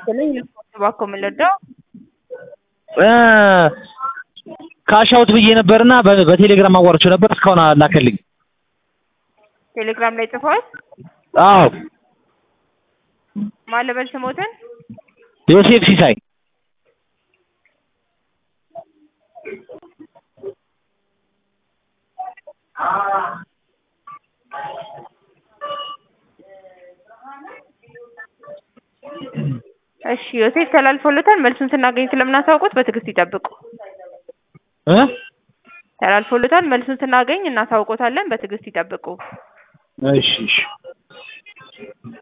ይስጥልኝ። እባክዎ ምን ልርዳው? ካሻውት ብዬ ነበርና በ- በቴሌግራም አዋርቼው ነበር እስካሁን አላከልኝ። ቴሌግራም ላይ ጽፏል። አዎ ማን ልበል ስሞትን? ዮሴፍ ሲሳይ እሺ ዮሴፍ ተላልፎለታል። መልሱን ስናገኝ ስለምናሳውቁት በትዕግስት ይጠብቁ። እ ተላልፎለታል። መልሱን ስናገኝ እናሳውቆታለን። በትዕግስት ይጠብቁ። እሺ እሺ